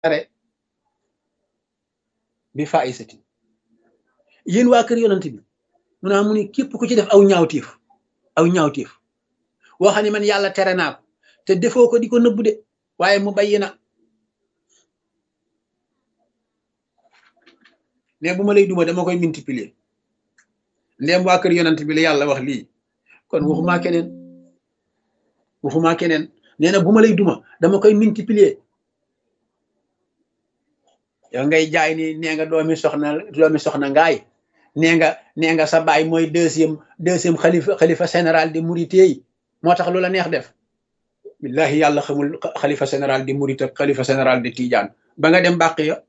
are bi faisatin yéen waa kër yonent bi mu naa mu ni képp ku ci def aw ñaawtiif aw ñaawtiif woo xam ne man yàlla tere naa ko te defoo ko di ko nëbbu de waaye mu bayyi na ne bu ma lay duma dama koy multiplier ndéem waa kër yonent bi la yàlla wax lii kon waxumaa keneen waxumaa keneen nee na bu ma lay duma dama koy multiplier yow ngay jaay ni nee nga doomi soxna doomi soxna ngaay nee nga nee nga sa baay mooy deuxième deuxième xalifa xalifa général de Mouride yi moo tax lu la neex def billahi yàlla xamul xalifa général de Mouride ak xalifa général de Tidiane ba nga dem bàq ya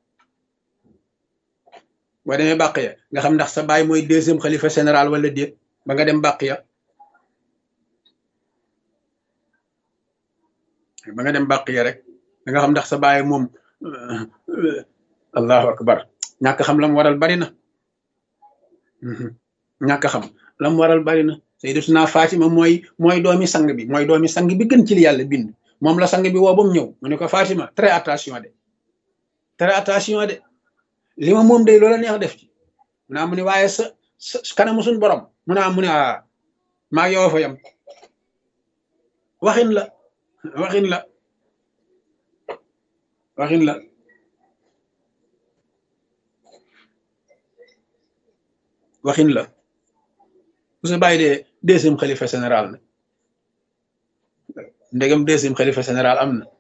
boo demee bàq ya nga xam ndax sa baay mooy deuxième xalifa général wala déet ba nga dem bàq ya ba nga dem bàq ya rek da nga xam ndax sa baay moom allahu akbar ñàkk xam lam waral bari na ñàkk xam lam waral bari na sayyidatuna Fatima mooy mooy doomi sang bi mooy doomi sang bi gën ci li yàlla bind moom la sang bi woo ba mu ñëw mu ne ko Fatima très attention de très attention de li ma moom day loola neex def ci mu naa mu ne waaye sa sa kanamu suñ borom mu naa mu ne a maa yow fa yam waxin la waxin la waxin la waxin la bu sa bàyyi dee deuxième xalifa général na ndegam deuxième xalifa général am na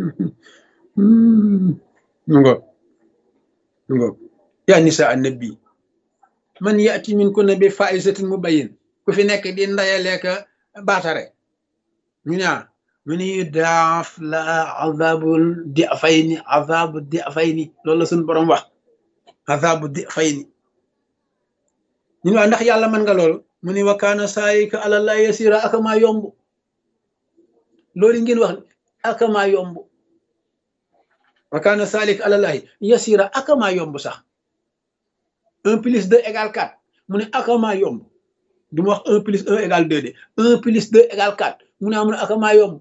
mu ngo mu ngo yaa nisa annabi man yaati min kunna bi faisatin mubayyin ku fi nekk di ndayaleeka baatare ñu ñaa mu ni daaf la azabul di fayni azabu di fayni loolu la suñ borom wax azabu di fayni ñun waa ndax yàlla mën nga loolu mu ni wa kaana saayika àlallah yasira akamaa yomb loolu ngeen wax akamaa yomb wa kaana saalik àlallahi yasira akamaa yomb sax un plus deux égale quatre mu ne akamaa yomb du ma wax un plus un égale deux de un plus deux égale quatre mu ne amu ne akamaa yomb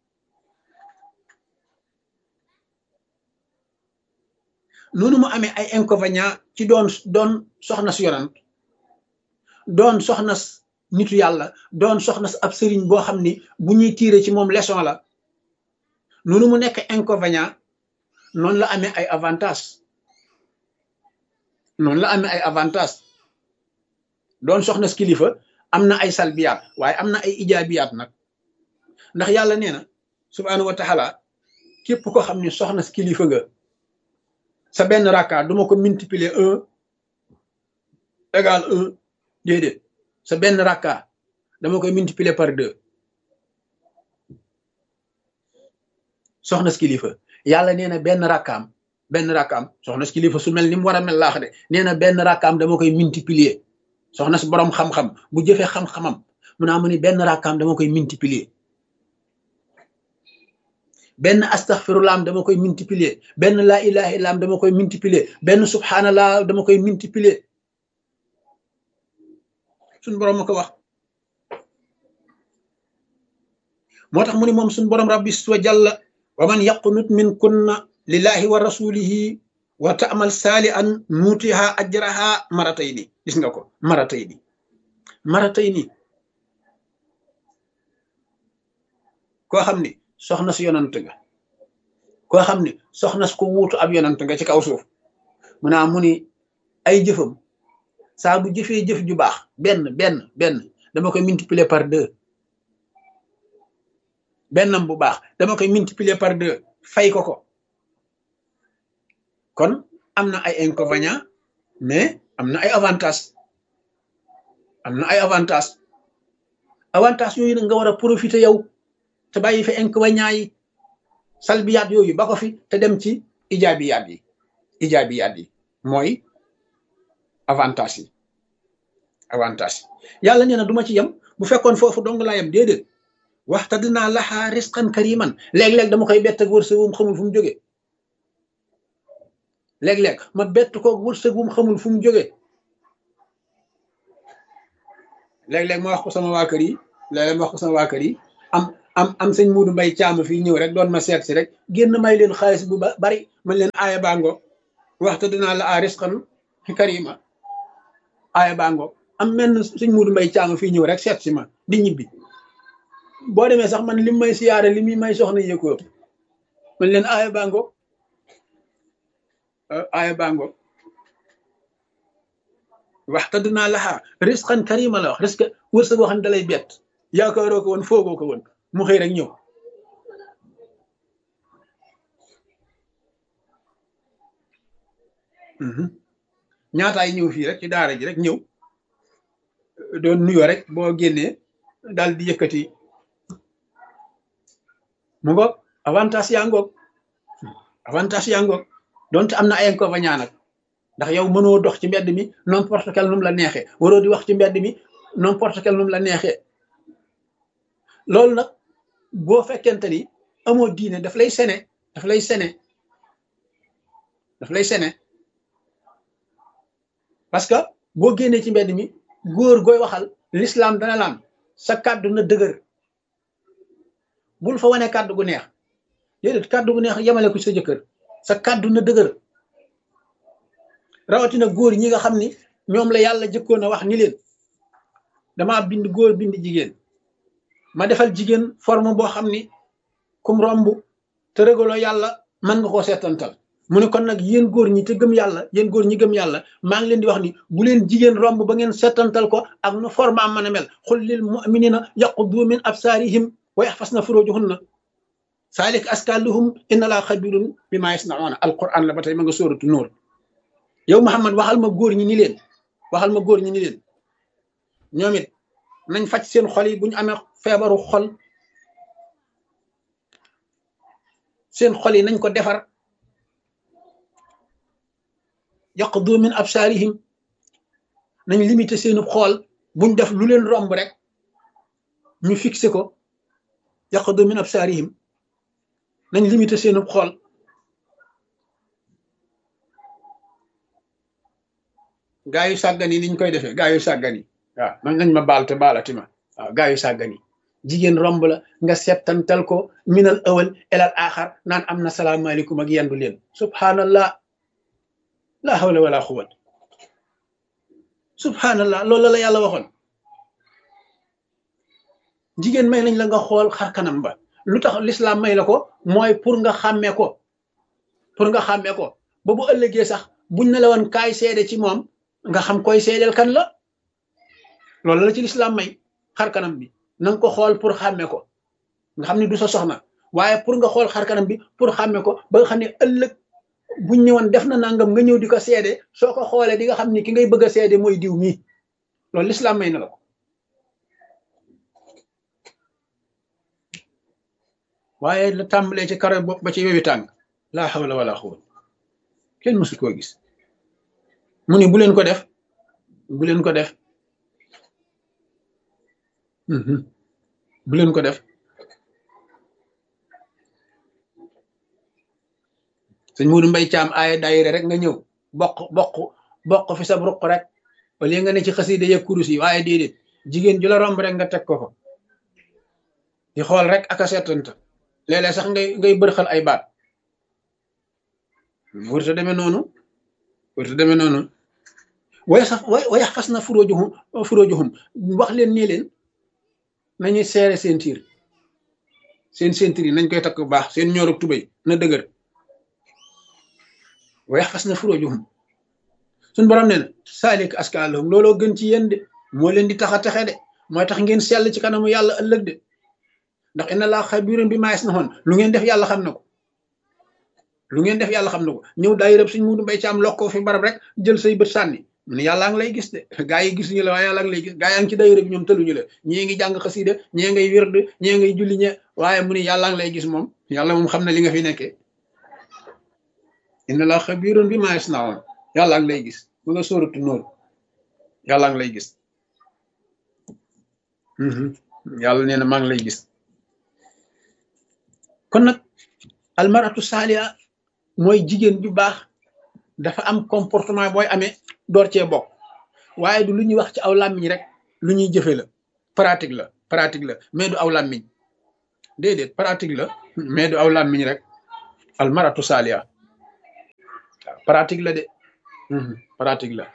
noonu mu amee ay inconvénient ci doon doon soxna si yonant doon soxna nitu yàlla doon soxna ab sëriñ boo xam ni bu ñuy tiire ci moom leçon la noonu mu nekk inconvénient noonu la amee ay avantage noonu la amee ay avantage doon soxna si kilifa am na ay salbiyaat waaye am na ay ijaabiyaat nag ndax yàlla nee na subhaanahu wa taala képp ko xam ni soxna si kilifa nga sa benn rakka duma ko multiplier un égal un déedéet sa benn rakka dama koy multiplier par deux soxna si kilifa yàlla nee na benn rakkaam benn rakkaam soxna si kilifa su mel ni mu war a mel laax de nee na benn rakkaam dama koy multiplier soxna si borom xam-xam bu jëfee xam-xamam mu naa mu ni benn rakkaam dama koy multiplier benn astaghfirullah dama koy multiplier benn laa ilaha illa dama koy multiplier benn subhanallah dama koy multiplier suñ borom ma ko wax moo tax mu ni moom suñ borom rabbi wa jalla wa man yaqnut min kunna lillahi wa rasulihi wa ta'mal salihan nutiha ajraha maratayni gis nga ko maratayni maratayni koo xam ni soxna si yonant nga koo xam ni soxna si ko wuutu ab yonant nga ci kaw suuf mu naa mu ni ay jëfam saa bu jëfee jëf ju baax benn benn benn dama koy multiplier par deux bennam bu baax dama koy multiplier par deux fay ko ko kon am na ay inconvénients mais am na ay avantages am na ay avantages avantages yooyu nag nga war a profiter yow te bàyyi fi inconvénients yi salbiyaat yooyu ba ko fi te dem ci ijaabiyaat yi ijaabiyaat yi mooy avantage yi avantage yàlla nee na du ma ci yem bu fekkoon foofu dong laa yem déedéet waxta dinaa laxaa risqan kariman léeg-léeg dama koy bett ak wërsëg wum xamul fu mu jógee léeg-léeg ma bett ko wërsëg wum xamul fu mu jógee léeg-léeg ma wax ko sama waa kër yi léeg-léeg ma wax ko sama waa kër yi am am am sëñ muudu mbay caama fii ñëw rek doon ma seet si rek génn may leen xaalis bu bari man leen aaya bango waxta dinaa la a risqan karima aaya bango am menn sëñ muudu mbay caama fii ñëw rek seet si ma di ñibbi boo demee sax man lim may siyaare li muy may soxna yëkko ëpp man leen aaya bango aaya bango waxta dinaa laxaa risqan karima la wax risque wërsëg boo xam ne dalay bett yaakaaroo ko woon foogoo ko woon mu xëy rek ñëw ñaataay ñëw fii rek ci daara ji rek ñëw doon nuyoo rek boo génnee daal di yëkkati mu ngoog avantage yaa ngoog avantage yaa ngoog donte am na ay inconvénients nag ndax yow mënoo dox ci mbedd mi n'importe quel num la neexee waroo di wax ci mbedd mi n'importe quel num la neexee loolu nag boo fekkente ni amoo diine daf lay sene daf lay sene daf lay sene parce que boo génnee ci mbedd mi góor gooy waxal l'islam dana laan sa kàddu na dëgër bul fa wane kàddu gu neex déedéet kàddu gu neex yemale ko sa jëkkër sa kàddu na dëgër rawatina góor ñi nga xam ni ñoom la yàlla jëkkoon a wax ni leen damaa bind góor bind jigéen ma defal jigéen forme boo xam ni kum romb te régaloo yàlla mën nga koo seetantal mu ne kon nag yéen góor ñi te gëm yàlla yéen góor ñi gëm yàlla maa ngi leen di wax ni bu leen jigéen romb ba ngeen seetantal ko ak nu forme am mën a mel xul lil muminina yaquddu min absaarihim wa yaxfasna furujuhunna saalik askaluhum inna laa xabirun bi maa yasnauna alquran la ba tey ma nga sóoratu nóor yow Muhammad waxal ma góor ñi ni leen waxal ma góor ñi ni leen ñoom it nañ faj seen xol yi bu ñu amee feebaru xol seen xol yi nañ ko defar yaqdu min absaarihim nañ limité seenu xool buñ def lu leen romb rek ñu fixé ko yaqdu min absaarihim nañ limité seenu xool gaa yu sàggan yi niñ koy defee gaa yu sàggan yi waaw man nañ ma baal te baalati ma waaw gaa yu sàggan yi jigéen romb la nga settantal ko minal awal elal axar naan am na salaamaaleykum ak yendu leen subhanallah la hawla wala quwwat subhanallah loolu la yàlla waxoon jigéen may nañ la nga xool xar kanam ba lu tax l'islam may la ko mooy pour nga xàmmee ko pour nga xàmmee ko ba bu ëllëgee sax buñ ne la woon kaay seede ci moom nga xam koy seedeel kan la loolu la ci l'islam may xar kanam bi na nga ko xool pour xàmmee ko nga xam ne du sa soxna waaye pour nga xool xar kanam bi pour xàmmee ko ba nga xam ne ëllëg buñ ñëwoon def na nangam nga ñëw di ko seede soo ko xoolee di nga xam ni ki ngay bëgg a seede mooy diw mii loolu l'islam may na la ko waaye la tàmbalee ci karo bopp ba ci wewi tàng laa hawla wala quwwata kenn mësu koo gis mu ni bu leen ko def bu leen ko def bu leen ko def sëñ Muudu Mbay Caam aaya daayira rek nga ñëw bokk bokk bokk fi sa ruq rek wala nga ne ci xasida ya kurus yi waaye déedéet jigéen ju la romb rek nga teg ko ko di xool rek ak a seetanta léeg-léeg sax ngay ngay bërxal ay baat wërta demee noonu wërta demee noonu way sax way way fas na furóojuhum furóojuhum wax leen nii leen nañuy seere seen tiir seen seen tiir yi nañ koy takk bu baax seen ñoorug tubéy na dëgër way fas na furóojuhum suñ borom ne na saalik askaalahum looloo gën ci yéen de moo leen di tax a texe de mooy tax ngeen sell ci kanamu yàlla ëllëg de ndax inna laa xabiirun bi maa yasnaun lu ngeen def yàlla xam na ko lu ngeen def yàlla xam na ko ñëw daay rëb suñ Muudu Mbay Caam lokkoo fi barab rek jël say bët sànni mu ne yàllaa ngi lay gis de gaa yi gisuñu la waaye yàllaa ngi lay gis gaa yaa ngi ci daayira bi ñoom tëluñu la ñii ngi jàng xasiida ñii ngay wird ñii ngay julli ñe waaye mu ne yàllaa ngi lay gis moom yàlla moom xam na li nga fi nekkee inna laa xabiirun bi maa yasnaun yàllaa ngi lay gis mu nga sóoratu nóor yàllaa ngi lay gis yàlla nee na maa ngi lay gis kon nag almaratu saaliha mooy jigéen ju baax dafa am comportement booy amee door cee bokk waaye du lu ñuy wax ci aw làmmiñ rek lu ñuy jëfe la pratique la pratique la mais du aw làmmiñ déedéet pratique la mais du aw làmmiñ rek al maratu saaliya waaw pratique la de pratique la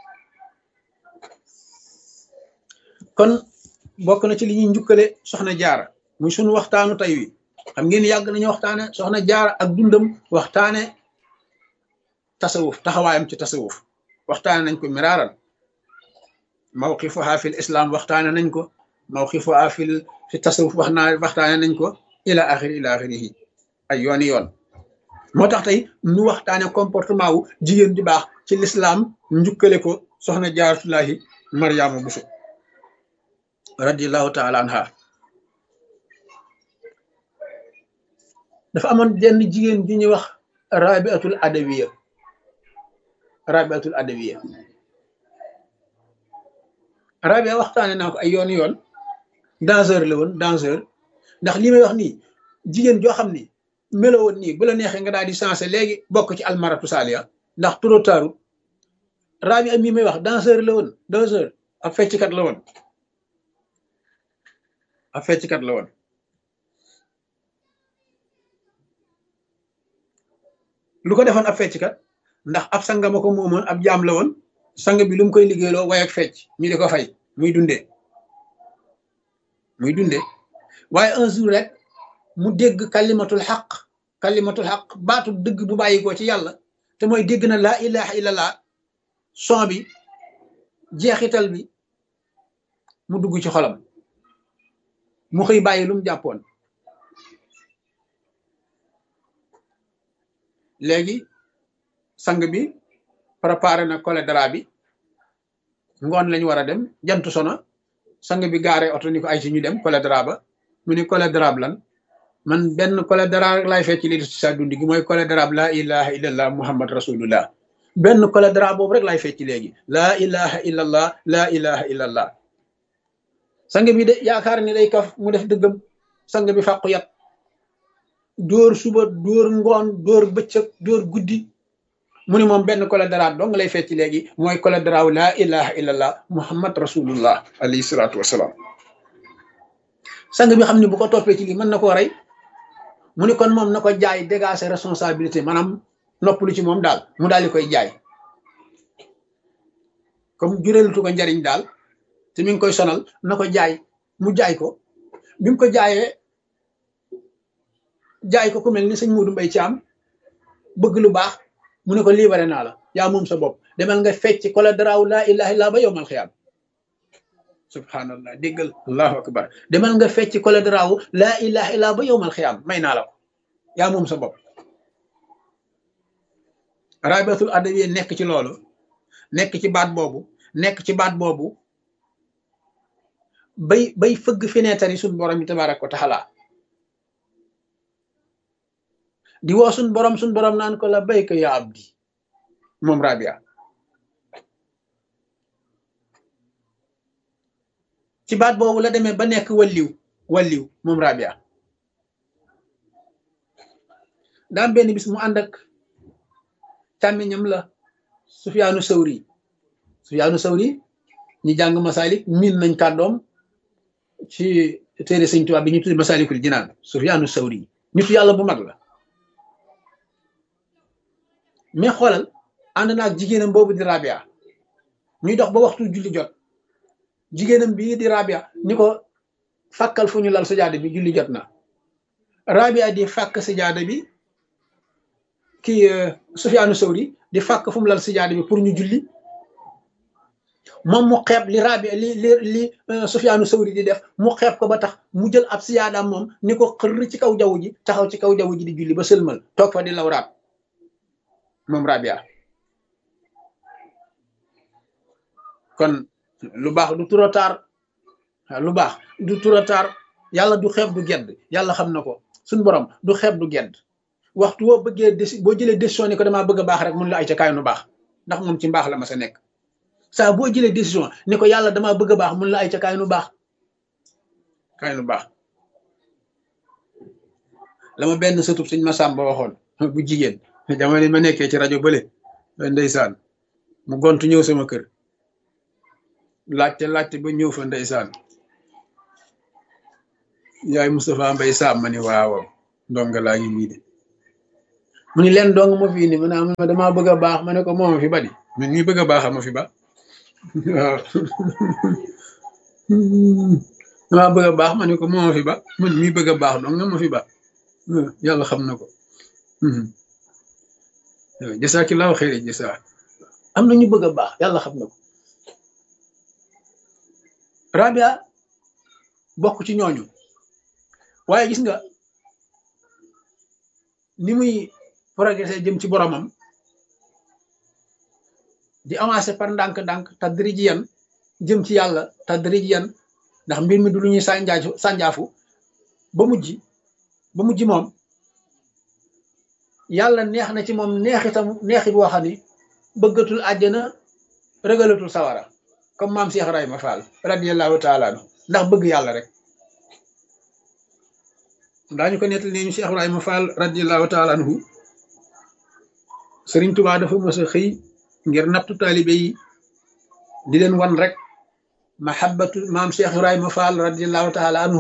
kon bokk na ci li ñuy njukkale soxna jaara muy sunu waxtaanu tey wi xam ngeen yàgg nañu waxtaane soxna jaara ak dundam waxtaane tasawuf taxawaayam ci tasawuf waxtaane nañ ko miraaran mawqifuha fil islam waxtaane nañ ko mawqifuha fil fi tasawuf wax naa waxtaane nañ ko ila axiri ila axirihi ay yooni yoon moo tax tey nu waxtaane comportement wu jigéen di baax ci lislaam njukkale ko soxna jaaratullahi mariama buso radiallahu taala anha dafa amoon jenn jigéen ju ñuy wax rabiatul adawiya rabiatul adawiya rabia waxtaane naa ko ay yoon yoon danseur la woon danseur ndax li may wax nii jigéen joo xam ni melo woon nii bu la neexee nga daal di sensé léegi bokk ci almaratu saaliya ndax trop tard rabia mi may wax danseur la woon danseur ab fecckat la woon ab fecckat la woon lu ko defoon ab fecckat ndax ab sanga ma ko moomoon ab jaam la woon sang bi lu mu koy liggéeyloo way ak fecc ñu di ko fay muy dundee muy dundee waaye un jour rek mu dégg kalimatul xaq kalimatul xaq baatu dëgg bu bàyyi ko ci yàlla te mooy dégg na laa ilaha illallah son bi jeexital bi mu dugg ci xolam mu xëy bàyyi lu mu jàppoon léegi sang bi préparé na cholédra bi ngoon lañu war a dem jant sona sang bi gaare oto ni ko ay ci ñu dem cholédra ba mu ni cholédra lan man benn cholédra rek laay fecc li ci sa dund gi mooy cholédra laa ilaha illallah muhammad rasulullah benn cholédra boobu rek laay fecc léegi laa ilaha illallah laa ilaha illallah sang bi de yaakaar ni day kaf mu def dëggam sang bi fàqu yat dóor suba dóor ngoon dóor bëccëg dóor guddi mu ni moom benn cholédra dong lay fecc léegi mooy cholédra wu laa ilaha illallah muhammad rasulullah alayhi salaatu wasalaam sang bi xam ne bu ko toppee ci lii mën na koo rey mu ni kon moom na ko jaay dégager responsabilité maanaam noppalu ci moom daal mu daal di koy jaay comme jureelutu ko njariñ daal te mi ngi koy sonal na ko jaay mu jaay ko bi mu ko jaayee jaay ko ku mel ni sëñ Muudu Mbay Caam bëgg lu baax mu ne ko libéré naa la yaa moom sa bopp demal nga fecc cholédra wu laa ilaha illa ba yowmal xiyaam subhanallah déggal allahu akbar demal nga fecc cholédra wu laa ilaha illa ba yowmal xiyaam may naa la ko yaa moom sa bopp rabiatul adawiya nekk ci loolu nekk ci baat boobu nekk ci baat boobu bay bay fëgg fenêtre yi suñ borom yi tabaaraka wa taala di woo suñ borom suñ borom naan ko la bayka ya abdi moom rabia ci baat boobu la demee ba nekk walliw walliw moom rabia daam benn bis mu ànd ak càmmiñam la sufyaanu sawri sufyaanu sawri ñi jàng masalik miin nañ kàddoom ci téere sëñ Tuubaa bi ñu tuddi masalikul jinaan sufyaanu sawri nitu yàlla bu mag la mais xoolal ànd na ak jigéenam boobu di rabia ñuy dox ba waxtu julli jot jigéenam bii di rabia ni ko fàkkal fu ñu lal sajaada bi julli jot na rabia di fàkk sajaada bi kii Sufyaanu Sawri di fàkk fu mu lal sajaada bi pour ñu julli moom mu xeeb li rabia li li li Sufyaanu Sawri di def mu xeeb ko ba tax mu jël ab sajaadaam moom ni ko xër ci kaw jaww ji taxaw ci kaw jaww ji di julli ba sëlmal toog fa di lawraat moom rabia kon lu baax du trop tard lu baax du trop tard yàlla du xeeb du gedd yàlla xam na ko suñ borom du xeeb du gedd waxtu woo bëggee déci boo jëlee décision ni ko damaa bëgg a baax rek mun la ay ca kaay nu baax ndax moom ci mbaax la ma sa nekk saa boo jëlee décision ni ko yàlla damaa bëgg a baax mun la ay ca kaay nu baax kaay nu baax la ma benn sëtub sëñ Masamba waxoon bu jigéen jamono ma nekkee ci rajo bële ndeysaan mu gontu ñëw sama kër laajte laajte ba ñëw fa ndeysaan yaay Moustapha Mbay Sam ma ni waaw ndonga laa ngi nii de mu ni leen dong ma fi indi ma ne ma damaa bëgg a baax ma ne ko moo ma fi ba di man mii bëgg a baax ma fi ba waaw damaa bëgg a baax ma ne ko moo ma fi ba man mii bëgg a baax dong nga ma fi ba yàlla xam na ko jasaakillaahu xayri jasaa am na ñu bëgg a baax yàlla xam na ko Rabia bokk ci ñooñu waaye gis nga ni muy progressé jëm ci boromam di avancé par ndànk-ndànk tadrijiyan jëm ci yàlla tadrijiyan ndax mbir mi du lu ñuy sànjaafu sànjaafu ba mujj ba mujj moom yàlla neex na ci moom neexitam neexit boo xam ni bëggatul àjjana rëgalatul sawara comme maam Cheikh Ibrahima Fall radiyallahu taala anhu ndax bëgg yàlla rek daañu ko nettali ne ñu Cheikh Ibrahima Fall radiyallahu taala anhu Sëriñ Tubaa dafa mës a xëy ngir nattu taalibe yi di leen wan rek mahabbatu maam Cheikh Ibrahima Fall radiyallahu taala anhu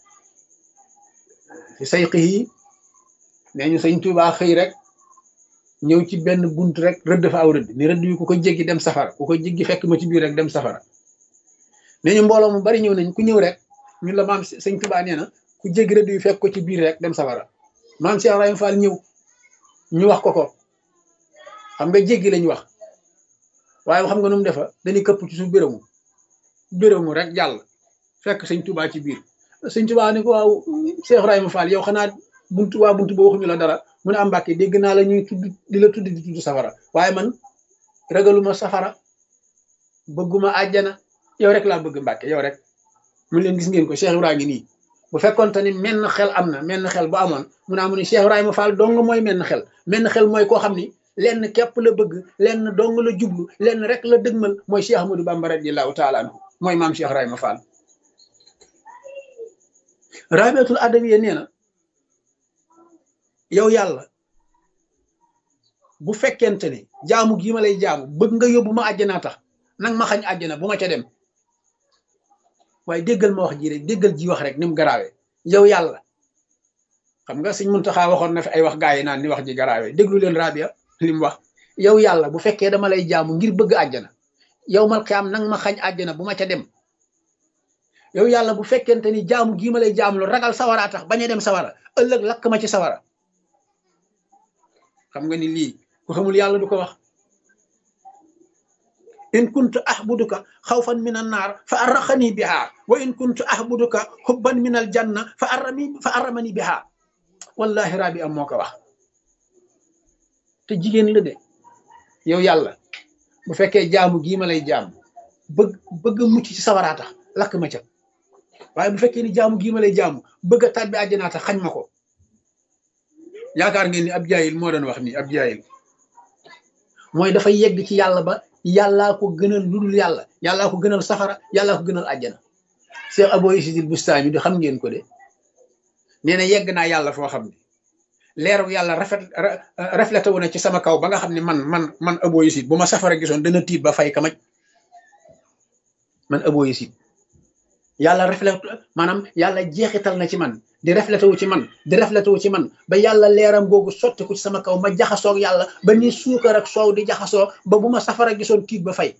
fi sayqihi nee ñu Sëriñ Tubaa xëy rek ñëw ci benn bunt rek rëdd fa aw rëdd ni rëdd yu ku ko jéggi dem safara ku ko jéggi fekk ma ci biir rek dem safara nee ñu mbooloo mu bari ñëw nañ ku ñëw rek ñun la maam sëñ Tuubaa nee na ku jéggi rëdd yu fekk ko ci biir rek dem safara maam Cheikh Ibrahima Fall ñëw ñu wax ko ko xam nga jéggi lañ wax waaye xam nga nu mu defa dañuy këpp ci suuf bérému bérému rek jàll fekk sëñ Tuubaa ci biir sëñ Tuubaa ni ko waaw Cheikh Ibrahima Fall yow xanaa buntu waa buntu ba waxuñu la dara mu ne am Mbàkke dégg naa la ñuy tudd di la tudd di tudd safara waaye man ragaluma safara bëgguma àjjana yow rek laa bëgg Mbàkke yow rek mu leen gis ngeen ko Cheikh Ibrahima ngi nii bu fekkonte ni menn xel am na menn xel bu amoon mu naa mu ne Cheikh Ibrahima Fall dong mooy menn xel menn xel mooy koo xam ni lenn képp la bëgg lenn dong la jublu lenn rek la dëgmal mooy Cheikh Ahmadou Bamba radiyallahu taala anhu mooy maam Cheikh Ibrahima Fall rabiatul adawiya nee na yow yàlla bu fekkente ne jaamu gii ma lay jaamu bëgg nga yóbbu ma àjjanaa tax nang ma xañ àjjana bu ma ca dem waaye déggal ma wax ji rek déggal ji wax rek ni mu garaawee yow yàlla xam nga sëñ Muntaxa waxoon na fi ay wax gaa yi naan ni wax ji garaawee déglu leen Rabia li mu wax yow yàlla bu fekkee dama lay jaamu ngir bëgg àjjana yow mal xiyaam nang ma xañ àjjana bu ma ca dem yow yàlla bu fekkente ni jaamu gii ma lay jaamu lu ragal sawara tax bañ a dem sawara ëllëg lakk ma ci sawara xam nga ni lii ku xamul yàlla du ko wax in kuntu ahbuduka xawfan min an naar fa arraxani biha wa in kuntu ahbuduka xubban min al janna fa arrami fa arramani biha wallahi rabi am moo ko wax te jigéen la de yow yàlla bu fekkee jaamu gii ma lay jaamu bëgg bëgg mucc ci sawaraa tax lakk ma ca waaye bu fekkee ni jaamu gii ma lay jaamu bëgg a tàbbi àjjanaa tax xañ ma ko yaakaar ngeen ni ab jaayil moo doon wax nii ab jaayil mooy dafay yegg ci yàlla ba yàllaa ko gënal lu dul yàlla yàllaa ko gënal safara yàllaa ko gënal àjjana Cheikh Abou Yazid Bustami di xam ngeen ko de nee na yegg naa yàlla foo xam ne leeru yàlla rafet reflété wu na ci sama kaw ba nga xam ne man man man Abou Yazid bu ma safara gisoon dana tiit ba fay kamaj man Abou Yazid yàlla reflété maanaam yàlla jeexital na ci man di reflété wu ci man di reflété wu ci man ba yàlla leeram googu sotti ko ci sama kaw ma jaxasoog yàlla ba ni suukar ak soow di jaxasoo ba bu ma safara gisoon tiit ba fay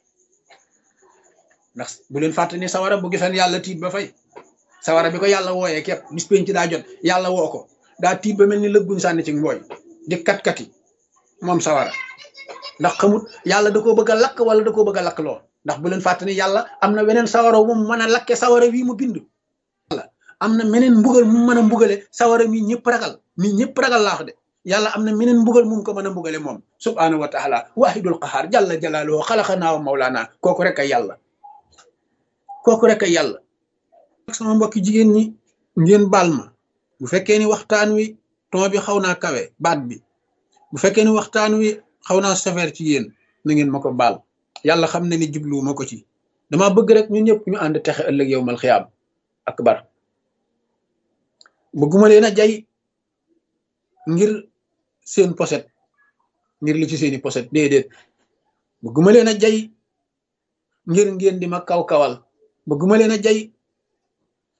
ndax bu leen fàtte ni sawara bu gisoon yàlla tiit ba fay sawara bi ko yàlla wooyee képp bis penc daa jot yàlla woo ko daa tiit ba mel ni lëgguñ sànni ci mbooy di kat-kati moom sawara ndax xamut yàlla da koo bëgg a lakk wala da koo bëgg a lakk loo ndax bu leen fàtte ni yàlla am na weneen sawara wu mu mën a lakke sawara wii mu bind am na meneen mbugal mu mën a mbugale sawara mi ñëpp ragal mi ñëpp ragal laax de yàlla am na meneen mbugal mu ko mën a mbugale moom subhaanahu wa taala waahidul qahaar jalla jalaaluhu xalaqanaa wa mawlaana kooku rek ay yàlla kooku rek ay yàlla sama mbokki jigéen ñi ngeen baal ma bu fekkee ni waxtaan wi ton bi xaw naa kawe baat bi bu fekkee ni waxtaan wi xaw naa sévère ci yéen na ngeen ma ko baal yàlla xam ne ni jublu ma ko ci dama bëgg rek ñun ñëpp ñu ànd texe ëllëg yow mal xiyaam akbar bëgguma leen a jay ngir seen poset ngir li ci seeni poset déedéet bëgguma leen a jay ngir ngeen di ma kaw-kawal bëgguma leen a jay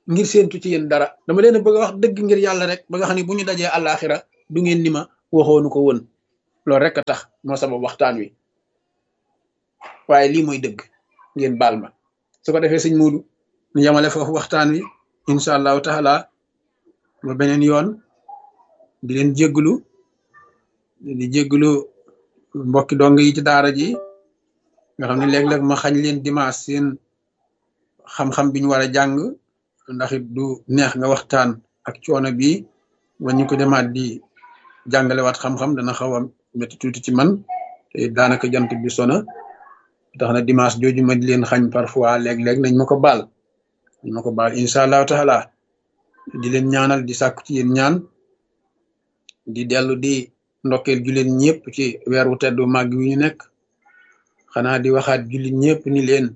ngir séentu ci yéen dara dama leen a bëgg a wax dëgg ngir yàlla rek ba nga xam ne bu ñu dajee àllaaxira du ngeen ni ma waxoonu ko woon loolu rek a tax moo sabab waxtaan wi waaye lii mooy dëgg ngeen baal ma su ko defee sëñ Muudu ñu yemale foofu waxtaan wi incha allahu taala ba beneen yoon di leen jégglu di jégglu mbokki dong yi ci daara ji nga xam ne léeg-léeg ma xañ leen dimanche seen xam-xam bi ñu war a jàng ndax it du neex nga waxtaan ak coono bi wa ñu ko demaat di jàngalewaat xam-xam dana xaw a métti tuuti ci man te daanaka jant bi sona tax na dimanche jooju ma di leen xañ parfois léeg-léeg nañ ma ko baal nañ ma ko baal incha allahu taala di leen ñaanal di sàkku ci yéen ñaan di dellu di ndokkeel jullit ñëpp ci weer wu teddu màgg wi ñu nekk xanaa di waxaat jullit ñëpp ni leen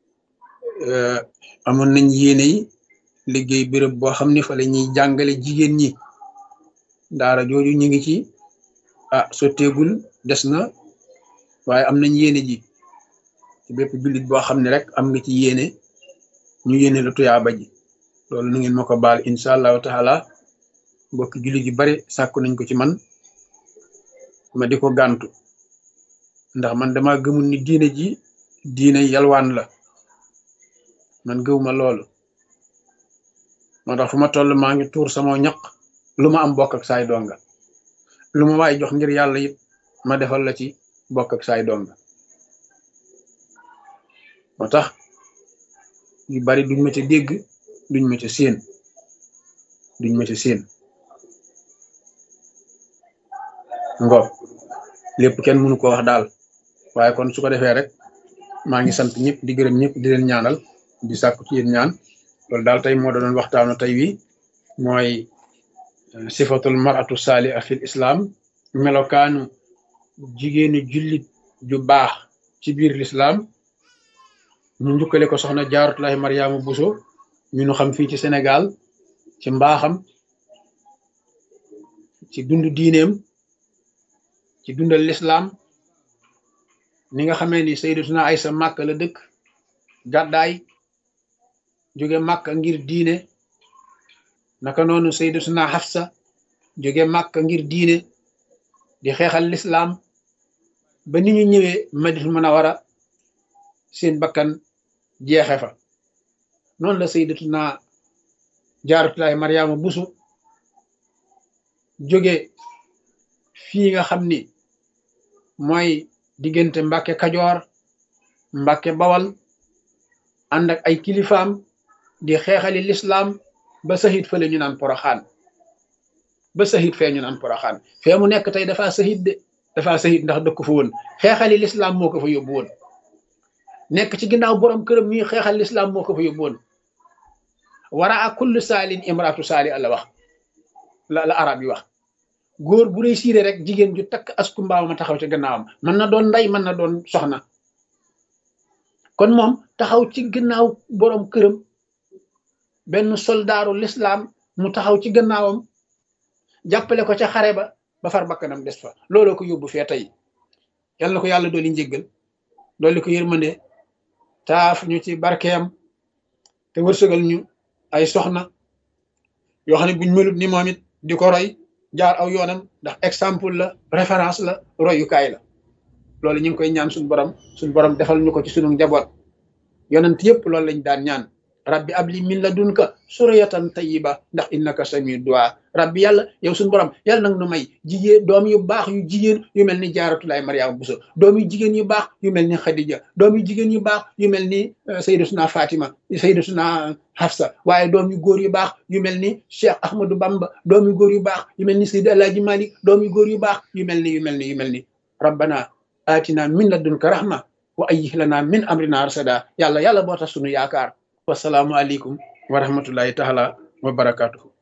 amoon nañ yéene yi liggéey béréb boo xam ne fa la ñuy jàngale jigéen ñi daara jooju ñu ngi ci ah sotteegul des na waaye am nañ yéene ji ci bépp jullit boo xam ne rek am nga ci yéene ñu yéene la tuyaaba ji loolu nu ngeen ma ko baal incha allahu taala mbokki jullit yu bari sàkku nañ ko ci man ma di ko gàntu ndax man dama gëmul ni diine ji diine yalwaan la man gëwuma loolu moo tax fu ma toll maa ngi tuur sama ñaq lu ma am bokk ak saay donga lu ma waay jox ngir yàlla it ma defal la ci bokk ak saay donga moo tax yu bari duñ ma ca dégg duñ ma ca séen duñ ma ca séen ngoog lépp kenn mënu ko wax daal waaye kon su ko defee rek maa ngi sant ñëpp di gërëm ñëpp di leen ñaanal di sàkku ci yéen ñaan loolu daal tey moo doon waxtaanu tey wi mooy sifatul maratu saaliha fil islam melokaanu jigéenu jullit ju baax ci biir l'islam ñu njukkale ko soxna jaaratullahi mariama buso ñu nu xam fii ci sénégal ci mbaaxam ci dund diineem ci dundal l'islam ni nga xamee ni sayyidatuna aysa màkk la dëkk gàddaay jóge màkk ngir diine naka noonu sayyidatuna Hafsa jóge màkk ngir diine di xeexal lislaam ba ni ñu ñëwee Madinatul Munawwara seen bakkan jeexe fa noonu la sayyidatuna Jaaratullaahi Mariama Buso jóge fii nga xam ni mooy diggante Mbàkke Kajoor Mbàkke Bawal ànd ak ay kilifaam di xeexali lislaam ba sahit fële ñu naan poroxaan ba sahit fee ñu naan poroxaan fee mu nekk tey dafa sahit de dafa sahit ndax dëkk fa woon xeexali lislaam moo ko fa yóbbu woon nekk ci ginnaaw borom këram ñuy xeexal lislaam moo ko fa yóbbu woon wara a kullu saalin imraatu saali la wax la la arab yi wax góor bu réussir rek jigéen ju takk asku mbaaw ma taxaw ci gannaawam mën na doon ndey mën na doon soxna kon moom taxaw ci gannaaw borom këram benn soldaaru lislaam mu taxaw ci gannaawam jàppale ko ca xare ba ba far bakkanam des fa looloo ko yóbbu fee tey yal na ko yàlla dooli njéggal dooli ko yërmande taaf ñu ci barkeem te wërsëgal ñu ay soxna yoo xam ne buñ melut ni moom it di ko roy jaar aw yoonam ndax exemple la référence la royukaay la loolu ñu ngi koy ñaan suñu borom suñu borom defal ñu ko ci sunu njaboot yonent yëpp loolu lañ daan ñaan rabbi abli min ladunka suriyatan tayyiba ndax innaka samiu du'a rabbi yàlla yow suñu borom yàlla nag nu may jigéen doom yu baax yu jigéen yu mel ni jaaratulaay mariama buso doom yu jigéen yu baax yu mel ni xadija doom yu jigéen yu baax yu mel ni sayyidatuna fatima sayyidatuna hafsa waaye doom yu góor yu baax yu mel ni cheikh ahmadou bamba doom yu góor yu baax yu mel ni sayyid alaaji malik doom yu góor yu baax yu mel ni yu mel ni yu mel ni rabbana atina min ladunka rahma wa ayyih lana min amrina rasada yàlla yàlla boo tax sunu yaakaar wasalaamu aleykum wa rahmatullahi taala wa barakatuhu